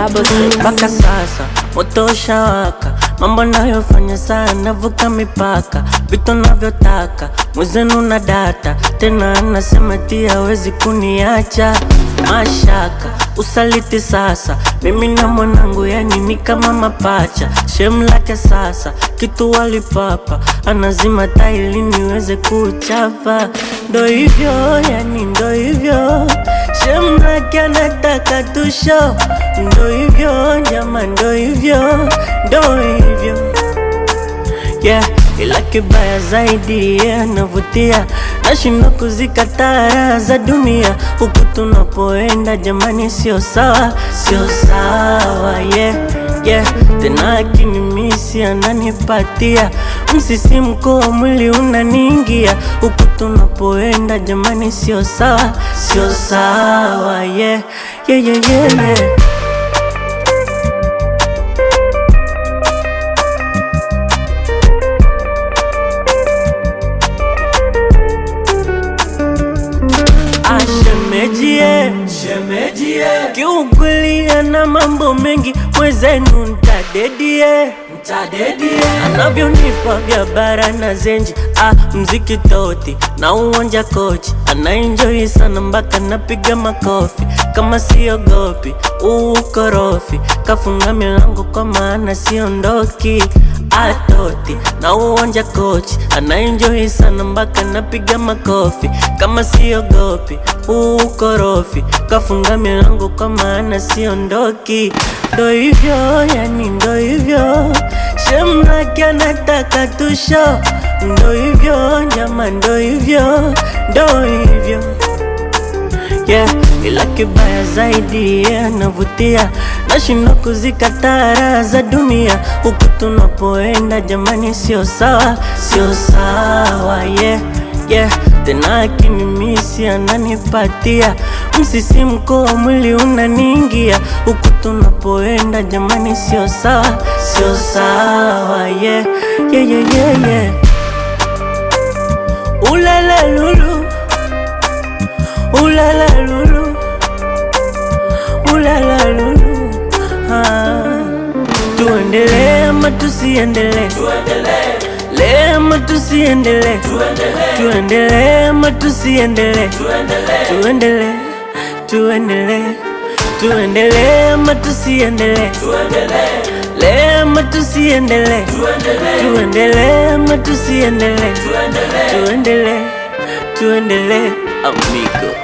double six. mpaka sasa moto ushawaka, mambo nayofanya sana navuka mipaka, vitu navyotaka mwezenu na data tena, anasema ti hawezi kuniacha mashaka usaliti sasa, mimi na mwanangu yani ni kama mapacha, shem lake sasa kitu walipapa, anazima taili niweze kuchapa, ndo hivyo yani ndo hivyo shem lake anataka tusho, ndo hivyo nyama, ndo hivyo ndo hivyo yeah, ila kibaya zaidi yeah, anavutia nashindwa kuzikataa raha za dunia huku tunapoenda jamani, sio sawa, sio sawa yeah, yeah. Tena akinimisi ananipatia msisimko wa mwili unaniingia huku tunapoenda jamani, sio sawa, sio sawa yeah, yeah, yeah, yeah, yeah. Ashemejie, shemejie, kiukweli ana mambo mengi, mwezenu ntadedie, ntadedie, anavyonipa vya bara na zenji, ah, mziki toti na uwanja kochi, anaenjoi sana mpaka napiga makofi, kama siogopi ukorofi, kafunga milango kwa maana siondoki atoti na uwanja kochi anaenjoi sana mpaka napiga makofi kama siogopi ukorofi kafunga milango kwa maana siondoki ndo hivyo yani ndo hivyo shemlake anataka tusho ndo hivyo nyama ndo hivyo ndo hivyo yeah, ila kibaya zaidi yeah, anavutia nashindwa kuzikataa raha za dunia huku tunapoenda jamani, sio sawa, sio sawa yeah, yeah. Tena akinimisi ananipatia msisimko wa mwili unaniingia huku tunapoenda jamani, sio sawa, sio sawa yeah, yeah, yeah, yeah, yeah. Ulala lulu Ulala lulu, ulala lulu, ah. Tuendelee ama tusiendelee? Tuendelee ama tusiendelee? Tuendelee ama tusiendelee? Tuendelee, tuendelee, tuendelee ama tusiendelee? Tuendelee ama tusiendelee? Tuendelee ama tusiendelee? Tuendelee, tuendelee, amigo.